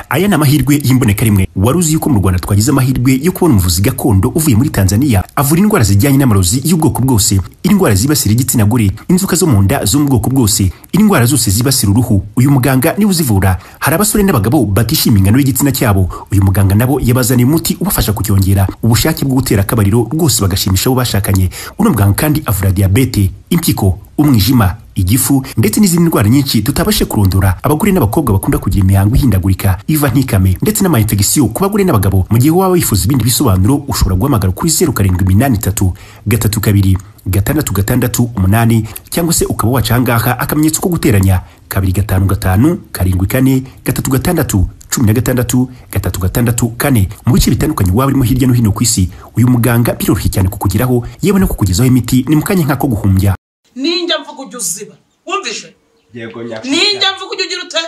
aya ni amahirwe y'imboneka rimwe wari uzi yuko mu rwanda twagize amahirwe yo kubona umuvuzi gakondo uvuye muri tanzania avura indwara zijyanye n'amarozi y'ubwoko bwose indwara zibasira igitsina gore inzoka zo mu nda zo mu bwoko bwose indwara zose zibasira uruhu uyu muganga niwe uzivura hari abasore n'abagabo batishimiye ingano y'igitsina cyabo uyu muganga nabo yabazaniye umuti ubafasha kucyongera ubushake bwo gutera akabariro rwose bagashimisha abo bashakanye uno muganga kandi avura diyabete impyiko umwijima igifu ndetse n'izindi ndwara nyinshi tutabashe kurondora abagore n'abakobwa bakunda kugira imihango ihindagurika iva ntikame ndetse n'amayinfegisiyo ku bagore n'abagabo mu gihe waba wifuza ibindi bisobanuro ushobora guhamagara kuri zeru karindwi iminani itatu gatatu kabiri gatandatu gatandatu umunani cyangwa se ukaba waca ahangaha akamenyetso ko guteranya kabiri gatanu gatanu karindwi kane gatatu gatandatu cumi na gatandatu gatatu gatandatu kane mu bice bitandukanye waba urimo hirya no hino ku isi uyu muganga biroroshye cyane kukugeraho yewe no kukugezaho imiti ni mu kanya nk'ako guhumbya ninjya mvuga ujya uziba wumvishe yego nyakubahwa ninjya mvuga ujya ugira ute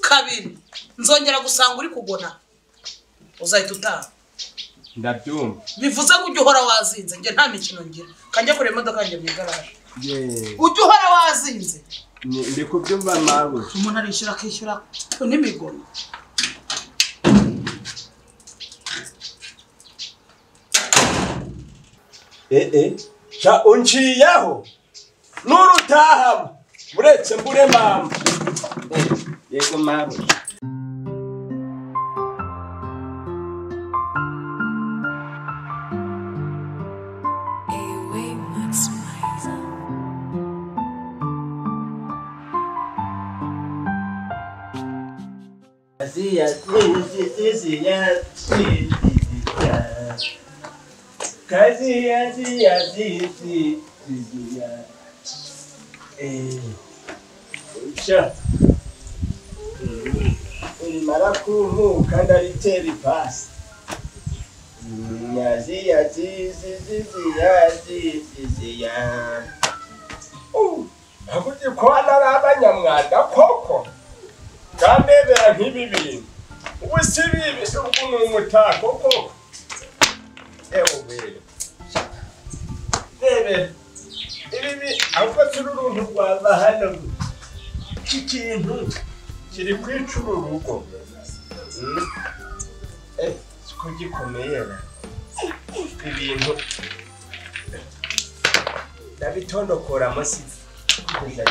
kabiri nzongera gusanga uri kugona uzahita utaha ndabyumva bivuze ngo ujya uhora wazinze njye nta mikino ngira kajya kureba imodoka yanjye mu igaraje Ye, ujya uhora wazinze ni- ndi kubyumva mawe umuntu arishyura akishyura n'imigono ee sha unciyeho n'urutahama uretse mbure mama yego mawe Airway Maximizer. urimara kumuka ndaritera ipasi Ziya, zizi, ziziya, ziziya. Uh, ntavuze ko hano ari abanyamwanda koko kambebera nk'ibi bintu ubu si bibi ubwo ni umutako koko ewe wewe rebera ibi bi ahubwo turi uruntu rwava hano iki kintu kiri kwica uru rugo Mm. Eh, siko gikomeye na ibintu ndabitondokoramo si kujya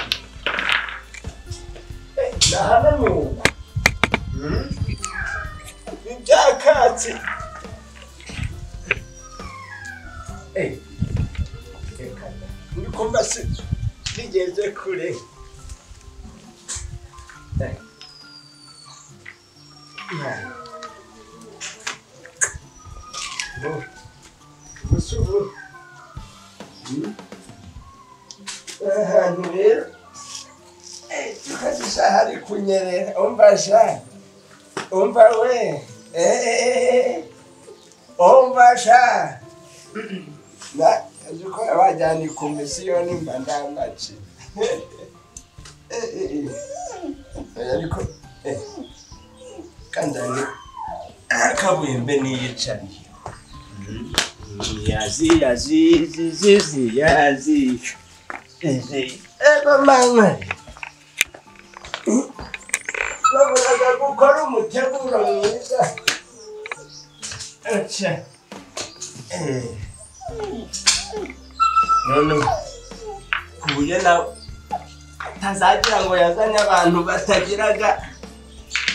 nahananiwe ibyakatsi Eh, reka da. ndiko mba si nigeze kure Eh. Yeah. Bom, por favor. ahantu rero eh, tukazisha hari kunyerera umva sha umva we eh, eh, eh, eh. umva sha na ziko abajyana ikomisiyo mba ndamaci Eh, eh, eh. Eh, ariko eh, kandani akabuhembe niyicariye yazi yazi zizi yazi zizi eba mama babonaga gukora umuteguro mwiza aca Eh. none ku buryo nawe atazagira ngo yazanye abantu batagiraga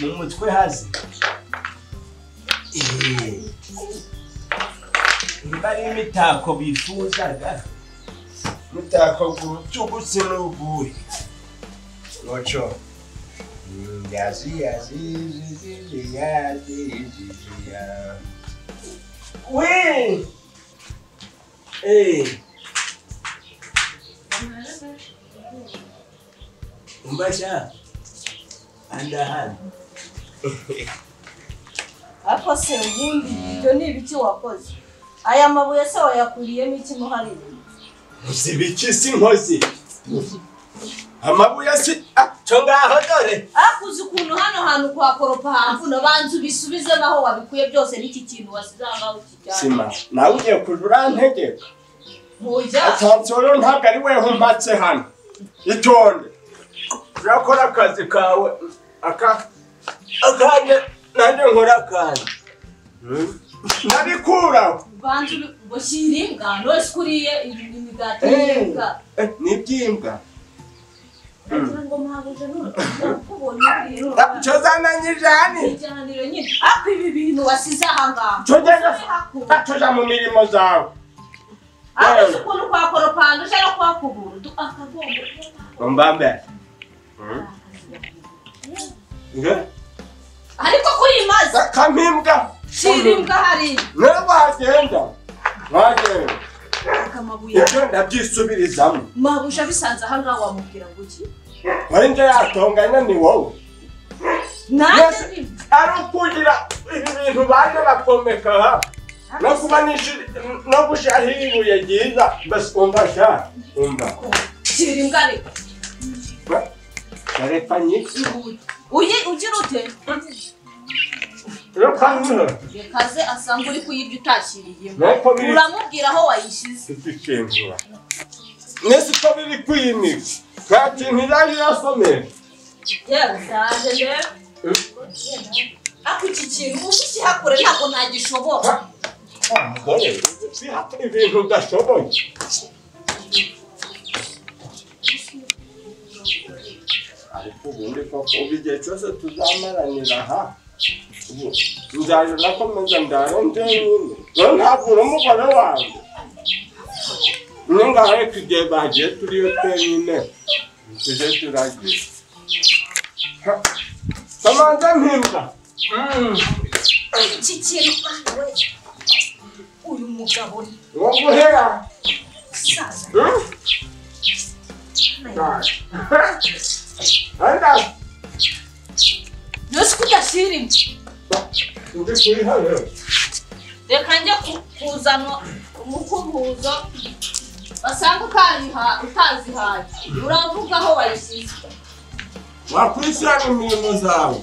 mu mutwe hazi Eh. niba ari imitako bifuzaga umutako gucugutse n'uguye muco yazi yazi yazi yazi yazi we eh umbasha anda hano ariko se ubundi ibyo ni ibiki wakoze aya mabuye se wayakuriyemo iki muharire zibiki si inkozi amabuye si ah, cyo ngaho dore akuze ukuntu hano hantu kuhakoropa hamvuno banza ubisubizemo aho wabikuye byose n'iki kintu wasize aho ngaho kijyana sima nawe ugiye kuja urantegeka ntujya asansoro ntabwo ari weho mpatse hano itonde urakora akazi kawe aka akanya nanjye nkora akanya nabikuraho bantu ngo kiribwa nose kuriye imigati y'ibiribwa Eh, ni iby'imbwa ngira ngo mpabuje n'ukubonye ibintu cyo zananyije hano ikiganiro nyine ariko ibi bintu wasize aha ngaha cyo genda atuja mu mirimo zawe ariko si ukuntu kwakoropanga uje no kuhakubura du- akagomba kuba mbambe ariko kuri iyi mazi kamimbwa kiribwa hariya niyo wagenda wagenda akamabuye ibyo ndabyisubirizamo mabuje abisanze aha ngaha wamubwira ngo iki wenda yatonganya ni wowe nanjye Yes. nyine ari ukugira ibi bintu baje bakomeka aha no kuba nishiri no gushiraho ibuye ryiza mbese umva sha umva kiribwa ariko bareka nyiki uyi ugira ute reka nyine rekaze asanga uri kuyirya utashyiriyemo nuko biri uramubwira aho wayishyize kugikingura nese uko biri kwimika nta kintu yari yasomeye yewe ndaje rero ariko iki kintu uzi ukihakure ntabwo ntagishoboka umugore bihata ibintu udashoboye ariko ubundi koko ubu igihe cyose tuzamaranira aha ubu nzaje nakomeza ndare njyenyine rero ntabwo uri umugore wanjye ni ngaho ku igihe bagiye turiyo twenyine tujye turagira kamanza mpinga iki kintu we uyu mugabo ni uwo guhera umusaza Hmm? Anda, byose ko udashyirimo ndi kuri hano. reka njye ku- kuzana umukubuzo basanga utariha- utazihaye uravuga aho wayishyize Wakwisiga imirimo zawe.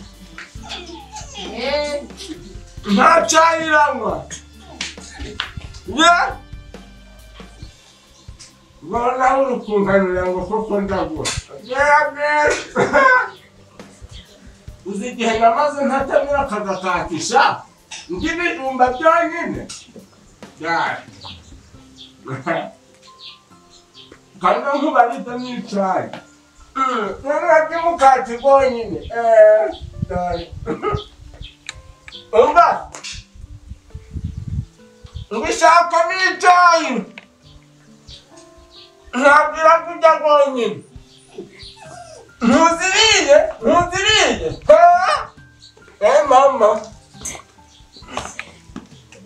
Eh, Nta cyayiranywa. Ye? Rwanda urukunganira ngo koko ndagura. Bwera bwera. Uzi igihe namaze ntatamira akagakatisha? Ndi ibijumba byonyine. Dai. Kandi nkuba rita n'icayi. Ntabwo by'umukati bwonyine. Eh, dai. Umva. Ngishaka n'icayi. Ntabwo irakujya bwonyine. Ntuziriye, ntuziriye. Eh, eh, mama.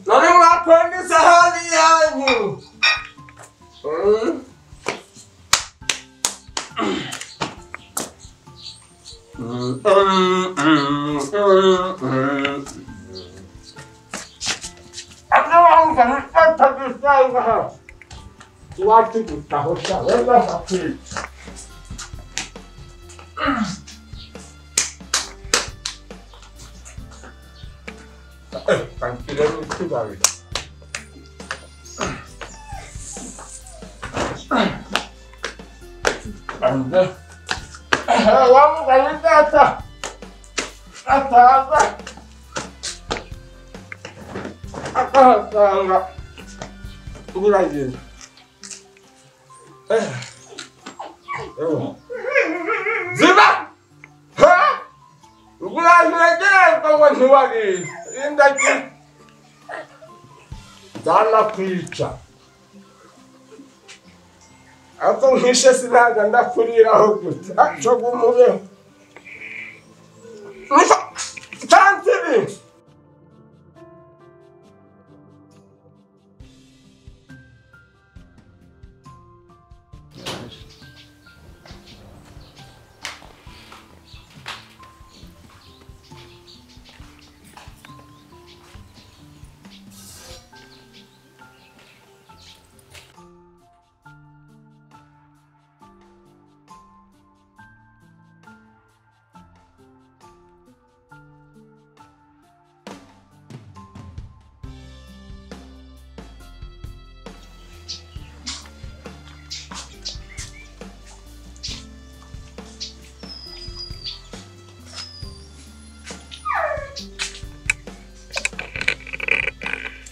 Nari mwakwenda isahani yanyu. Mm. Abdullah Umar, fata gusanga ha. Wacu gutaho sha, wenda bakwiye. Kankire n'ikibari. Ande. Vamos a la casa. Hasta hasta. Burayı. Ziba! Ha? Burayı gel baba nuvali. İndaki. Dala kuyuca. ariko mwishe sinaga ndakuriraho gutya cyo gumubeho tanze ibi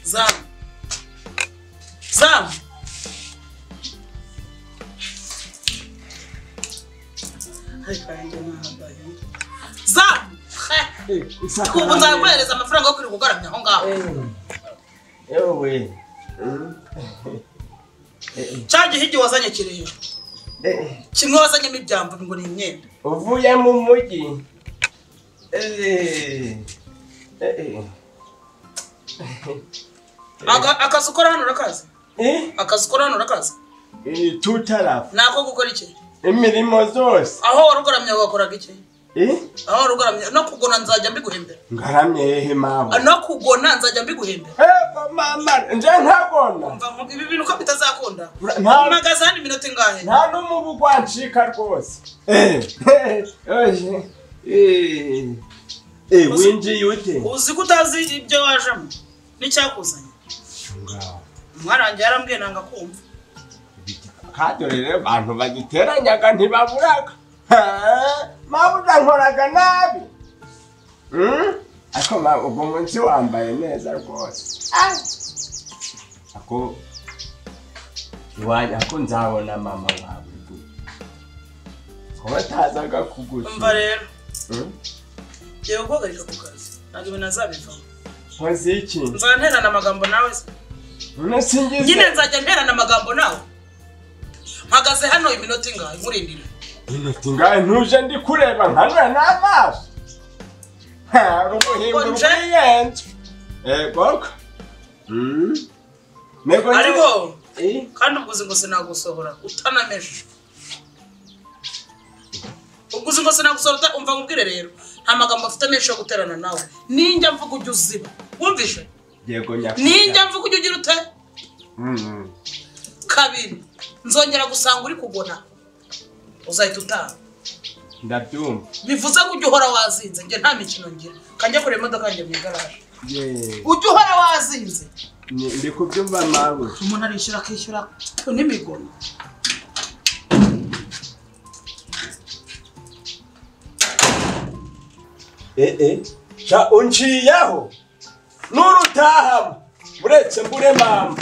zamu zamu ariko nanjye nahambaye zamu ubu nzaguhereza amafaranga yo kuri gugaramya aho ngaho yewe cya gihe igihe wazanye kirere kimwe wazanyemo ibyambu ngo ni imyenda uvuye mu mujyi Eh, eh, Aga- akazi ukora hano urakazi eh. akazi ukora hano urakazi Eh, tutarafu ni ako gukora iki imirimo zose aho wari ugaramya wakoraga iki Eh, aho wari ugaramya no kugona nzajya mbiguhembera ngaramye hehe mama Ah, no kugona nzajya mbiguhembera Hehe, mama nje ntabona mva mvuga ibi bintu ko bitazakunda Nta- mpagaze hano iminota ingahe nta n'umubu gwancika rwose Eh, eh, eh. Eh, winjiye ute uzi ko utazi ibyo wajemo n'icyakuzanye Ngaho. mwarangiye yarambwiye nanga kumva kadore rero abantu bagiteranyaga ntibaburaga Ha, mabuja nkoraga nabi Hmm? ariko ma- ubwo munsi wambaye neza rwose Ah. ako iwanyu ako nzabona mama wawe gusa kuba atazaga mva kugusa rero Hmm? ngiye guhagarika ku kazi ntabwo ibintu azabivaho nkoze iki nzajya nterana amagambo nawe se none singize nyine nzajya nterana amagambo nawe mpagaze hano iminota ingahe nkurindira inoti ngahe ntuje ndi kureba nkanura n'amaso hari umuhimburi Konje? w'iyenzi egoko nego ariko Eh, kandi ubwo uzi ngo sinagusohora utanameje ubwo uzi ngo sinagusohora uta- umva nkubwire rero nta magambo afite menshi yo guterana nawe ninjya mvuga ujya uziba wumvishe yego nyakubahwa. ninjya mvuga ujya ugira ute Mm. kabiri nzongera gusanga uri kugona uzahita utaha ndabyumva bivuze ngo ujya uhora wazinze njye nta mikino ngira kanjya kureba imodoka yanjye mu igaraje Ye, ujya uhora wazinze ni- ndi kubyumva mawe umuntu arishyura akishyura n'imigono sha unciyeho n'urutahamo uretse mbure mama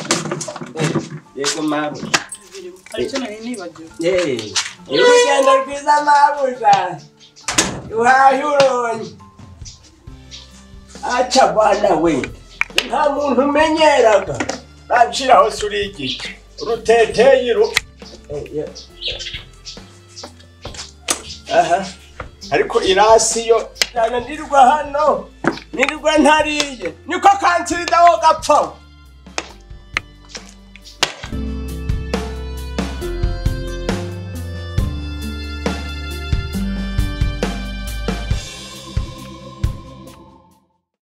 Eh, yego mawe hari icyo nari nibagiwe Yee, urugendo rwiza mabuja uhahe uronye aca bana we nta muntu umenyeraga naciraho se uri igiti uruteteye ru Eh, ye- aha ariko irasi yo nana nirwa hano nirwa ntariye niko kansida wo gapfa